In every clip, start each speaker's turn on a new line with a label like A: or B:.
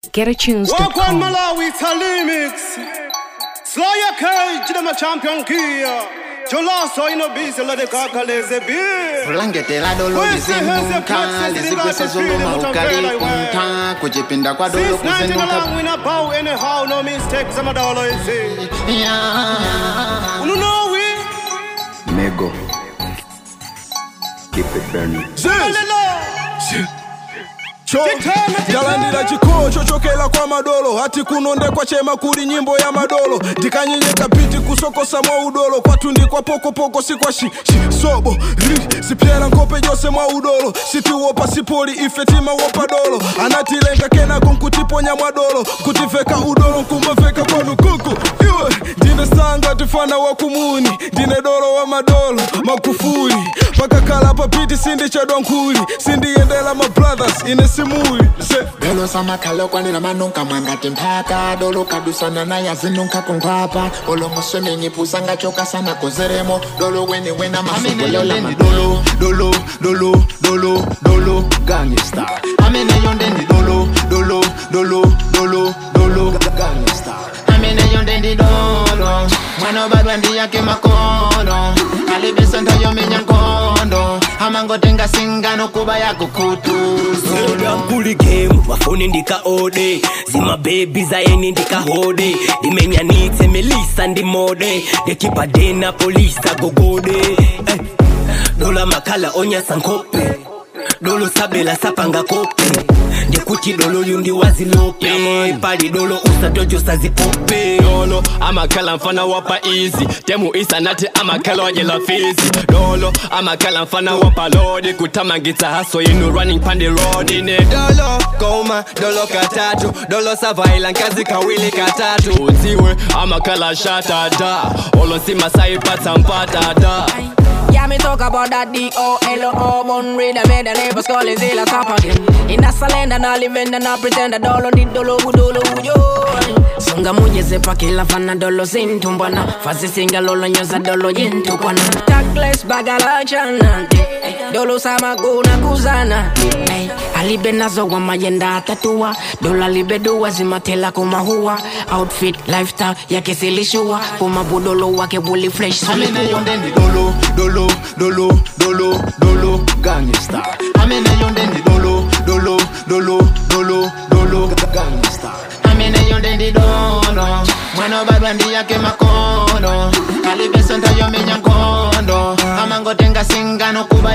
A: Walk on
B: GetAtunes.com.
C: Malawi, it's a remix. Slow your cage, them a champion gear. Jolaso ino busy, let the kakaleze beer.
D: kulangetela dolo
C: Wese,
D: lizinduka
C: wese, places,
D: lizikwesa
C: zilibate free,
D: zuluma
C: mutamvela
D: ukalikunta kuchipinda kwa dolo
C: Since 19
D: kuzinduka
C: along, we not bow anyhow, no mistakes, I'm a dollar, you see.
D: Yeah.
C: You know we?
E: Mego. Keep it burning.
F: jalandira chikoo chochokela kwa madolo hati kunondekwa chema kuli nyimbo ya madolo ndikanyenyeka piti kusokosa mwa udolo kwatundikwa pokopoko sikwa shi, shi sobo ri sipyera nkope jose mwa udolo sitiwopa sipoli ife tima wopa dolo anatilenga kenako nkutiponya mwa dolo kutiveka udolo nkumaveka kwanu kuku iwe ndine sanga tifana wa kumuni ndine dolo wa madolo makufuli pakakhala papiti sindichadwa nkhuli sindiyendela ma brothers ine simuli se
D: dolo samakhala okwanira manunka mwangati mphaka dolo kadusana naye azinunka kunkhwapa olomoswemenye pusanga choka sana kozeremo dolo weni wena masogololama dolo dolo dolo dolo dolo gangsta amene yondendi dolo dolo dolo dolo dolo gangsta amene yondendi dolo mwana obadwa ndiyake makolo alibesonto yomenya nkondo amangotenga singano kuba yakukutu
G: yankuli game wafuni ndikaode zimabebi zayeni ndikahode ndimenyanitse melisa ndimode ndekipadena polisa gogode eh. dola makhala onyasa nkhope dolo sabela sapanga kope ndikuti dolo yundi wazilope pali dolo usatojosa zipope
H: dolo amakhala mfana wapa easy temu isa nathi amakhala wanyela fizi dolo amakhala mfana wapa lodi kutamangitsa haso yinu running pandi road ine dolo koma dolo katatu dolo savaila nkazi kawili katatu udziwe amakhala shatata olosima saipatsa mpatata
I: Yeah, me talk about that D-O-L-O Mon read I made the neighbors call it Zilla top again In that salend and I live in and I pretend I dolo di dolo udolo uyo Sunga muje zepa kila fana dolo sintumbana Fasi singa lolo nyoza dolo yintukwana Tagless bagala chana Dolo sama kuna kuzana hey, Alibe nazo wa mayenda atatua Dola libe dua zimatela kumahua Outfit, lifestyle yake silishua Kumabudolo wake wuli fresh
D: amene
I: sulikuwa
D: yondendi dolo dolo dolo dolo dolo gangsta amene yondendi dolo dolo dolo dolo dolo gangsta amene yondendi dolo mwana obadwa ndiyake makono alibesonto yomenya nkondo amangotenga singano kuba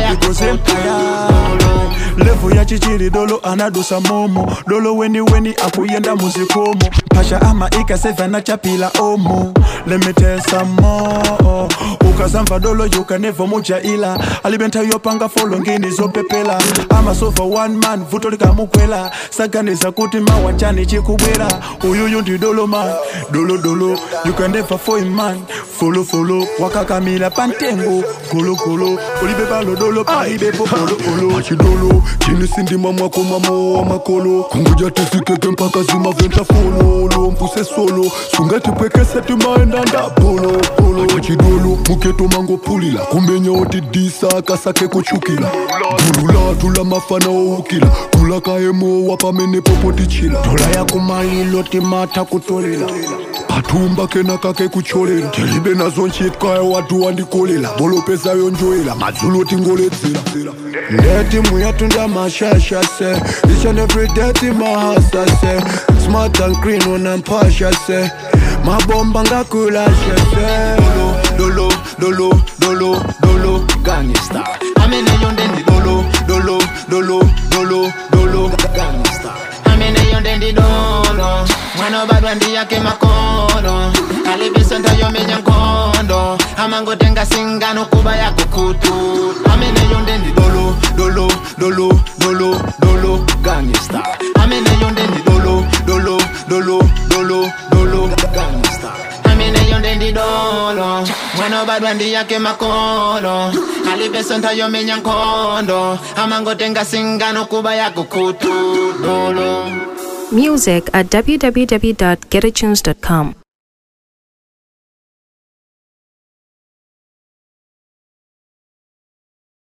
D: yakukutu
J: levo ya chichiri dolo anadusa momo dolo weni weni akuyenda muzikomo pasha ama ikasevana chapila omo lemitesa mo ukazamva dolo yukanevo muja ila alibenta yopanga folo ngini zopepela amasova one man vuto likamukwela saganiza kuti mawachani chikubwera uyuyu ndi dolo man dolo dolo yukaneva foi man folo folo wakakamila pantengo gologolo ulibe balo dolo paibepo olo olo
F: achidolo chini sindima mwako mamo wa makolo kunguja tisikeke mpaka zimaventa fololo mvuse solo sungatipwekese timaenda ndapolo polo achidolo muketo mangopulila kumenya oti disa akasake kuchukila gulu tula mafana oukila kula kaemo wapamene popotichila
J: dola yakumalilo timata kutolila
F: patumba kena kake kucholera tilibe nazo nchitkaye watu wandikolela bolopezayo njoela madzulo tingoledzera
J: ndetimu yatu nda mashasha se each and every day timahasa se smart and clean unampasha se mabomba ngakulasha se
D: dolo dolo dolo dolo gangsta amene yondendi dolo dolo dolo dolo dolo gangsta amene yondendi dolo mwana obadwa ndiyake makono alibisonto yomenya nkondo amangotenga singano kuba yakukutu amene yondendi dolo dolo dolo dolo dolo gangsta amene yondendi dolo dolo dolo dolo dolo gangsta amene yondendi dolo mwana obadwa ndiyake makolo alibesonto yomenya nkondo amangotenga singano kuba yakukutu dolo
A: Music at www.getatunes.com.